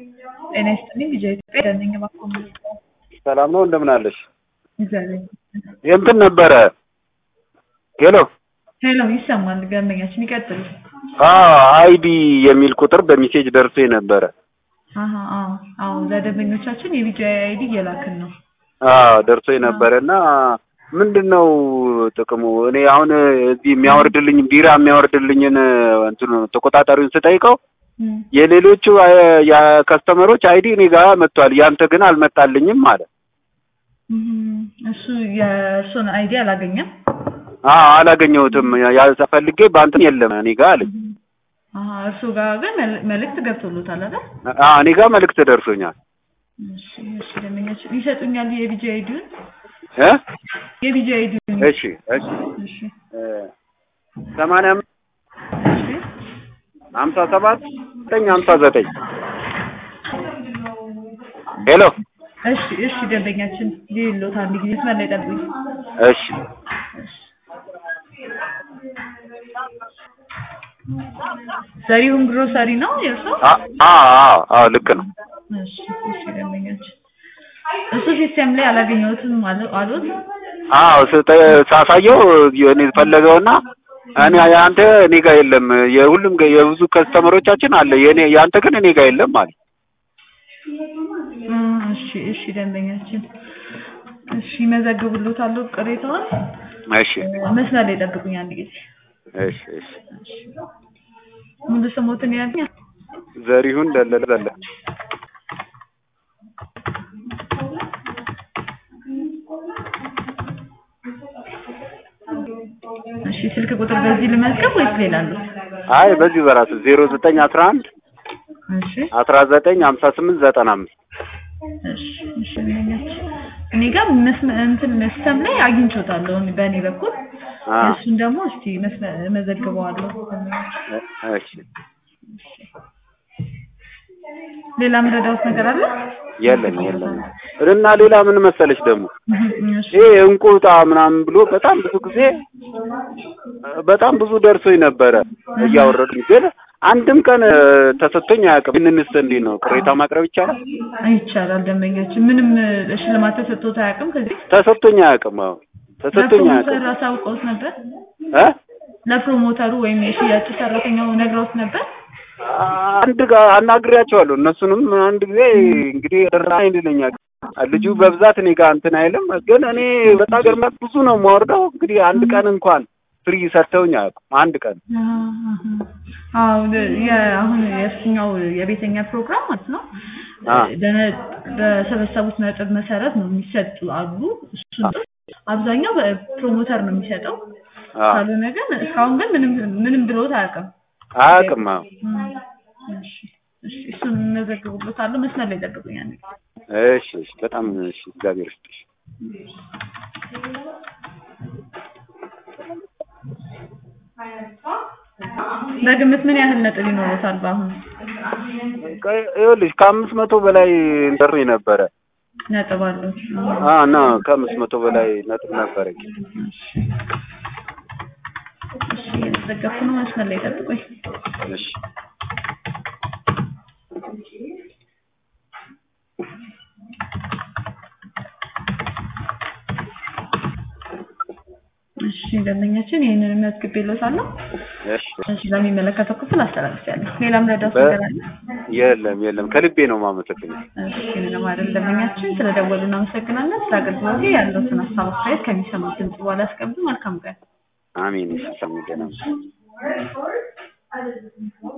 ጤና ይስጥልኝ ልጄ ኢትዮጵያ ደነኝ እባክዎ ምን ልርዳዎ? ሰላም ነው እንደምን አለሽ? እግዚአብሔር ይመስገን። የእንትን ነበረ ሄሎ ሄሎ ይሰማል ደንበኛችን ይቀጥሉ። አዎ አይዲ የሚል ቁጥር በሜሴጅ ደርሶ ነበረ። አሀ አዎ አዎ ለደንበኞቻችን የቢጂአይ አይዲ እየላክን ነው። አዎ ደርሶ ነበረ እና ምንድን ነው ጥቅሙ? እኔ አሁን እዚህ የሚያወርድልኝ ቢራ የሚያወርድልኝን እንትኑ ተቆጣጣሪውን ስጠይቀው እም፣ የሌሎቹ የከስተመሮች አይዲ እኔ ጋር መጥቷል፣ ያንተ ግን አልመጣልኝም አለ። እም፣ እሱ የእሱን አይዲ አላገኘም። አዎ አላገኘሁትም፣ ያልፈልጌ በአንተም የለም እኔ ጋር አለኝ። አሀ እርሱ ጋር ግን መል- መልእክት ገብቶሎታል አይደል? አዎ እኔ ጋር መልእክት ደርሶኛል። እሺ እሺ ደንበኛችን ይሰጡኛል የቢጂአይ አይዲውን እ የቢጂአይ አይዲውን እሺ እሺ እሺ እ ሰማንያ አምስት እሺ ሀምሳ ሰባት ዘጠኝ ሀምሳ ዘጠኝ ሄሎ እሺ እሺ ደንበኛችን ሊሎት አንድ ጊዜ መስመር ላይ ጠብቁኝ። እሺ ዘሪሁን ግሮሰሪ ነው የእርሶ? አ- አዎ አዎ አዎ ልክ ነው። እሺ እሺ ደንበኛችን እሱ ሲስተም ላይ አላገኘሁትም አሉ- አሉት። አዎ ስጠ- ሳሳየው እኔ ፈለገውና እኔ ያንተ እኔ ጋር የለም የሁሉም ጋ- የብዙ ከስተመሮቻችን አለ የኔ ያንተ ግን እኔ ጋር የለም አለ። እ እሺ እሺ ደንበኛችን እሺ ይመዘግቡልዎታል ቅሬታውን። እሺ መስመር ላይ ጠብቁኝ አንድ ጊዜ። እሺ እሺ ሙሉ ስሞትን ያገኛል? ዘሪሁን ደለለ ዘለ እሺ ስልክ ቁጥር በዚህ ልመዝገብ ወይስ ሌላ አለው? አይ በዚህ በራሱ ዜሮ ዘጠኝ አስራ አንድ እሺ አስራ ዘጠኝ ሀምሳ ስምንት ዘጠና አምስት እሺ እሺ ደንበኛችን እኔ ጋር መስመ- እንትን ሲስተም ላይ አግኝቼዋለሁ እኔ በእኔ በኩል አ እሱን ደግሞ እስቲ መስመ- እመዘግበዋለሁ። እሺ ሌላ ምረዳውት ነገር አለ? የለም የለም እና ሌላ ምን መሰለች ደግሞ እሺ ይሄ እንቁጣ ምናምን ብሎ በጣም ብዙ ጊዜ በጣም ብዙ ደርሶኝ ነበረ እያወረዱኝ ግን አንድም ቀን ተሰጥቶኝ አያውቅም። ይህንንስ እንዴት ነው ቅሬታ ማቅረብ ይቻላል? ይቻላል። ደንበኛችን ምንም ሽልማት ተሰጥቶት አያውቅም። ከዚህ ተሰጥቶኝ አያውቅም። አዎ ተሰጥቶኝ ለፕሮሞተር አያውቅም። አሳውቀውት ነበር? እ ለፕሮሞተሩ ወይም የሽያጭ ሰራተኛው ነግረውት ነበር? አንድ ጋር አናግሬያቸዋለሁ። እነሱንም አንድ ጊዜ እንግዲህ እርዳ ይልኛል። ልጁ በብዛት እኔ ጋር እንትን አይልም፣ ግን እኔ በጣም ገርማ ብዙ ነው የማወርደው። እንግዲህ አንድ ቀን እንኳን ፍሪ ሰጥተውኝ አያውቁም። አንድ ቀን አዎ የ- አሁን የእሱኛው የቤተኛ ፕሮግራም ማለት ነው። አ በነ- በሰበሰቡት ነጥብ መሰረት ነው የሚሰጡ አሉ። እሱ አብዛኛው በፕሮሞተር ነው የሚሰጠው። አ ካልሆነ ግን እስካሁን ግን ምንም ምንም ብሎት አያውቅም። አያውቅም። አዎ እም፣ እሺ እሺ እሱን እመዘግብሎታለሁ። መስመር ላይ ጠብቁኝ አንዴ። እሺ እሺ፣ በጣም እሺ፣ እግዚአብሔር ይስጥሽ። በግምት ምን ያህል ነጥብ ይኖሩታል በአሁኑ ቆይ፣ ይኸውልሽ ከአምስት መቶ በላይ ደር ነበረ ነጥብ አለው? አ እና ከአምስት መቶ በላይ ነጥብ ነበረኝ። እሺ እየተዘገብኩ ነው። መስመር ላይ ጠብቁኝ። እሺ እሺ ደንበኛችን ይህንን መዝግቤልዎታለሁ። እሺ እሺ ለሚመለከተው ክፍል አስተላልፌያለሁ። ሌላም ረዳት በ- ነገር አለ? የለም የለም፣ ከልቤ ነው የማመሰግነው። እሺ ምንም አይደል። ደንበኛችን ስለደወሉ እናመሰግናለን። ስለ አገልግሎቴ ያለዎትን ሀሳብ አስተያየት ከሚሰሙት ድምጽ በኋላ ያስቀምጡ። መልካም ቀን። አሜን። እሺ ሰሙ ገና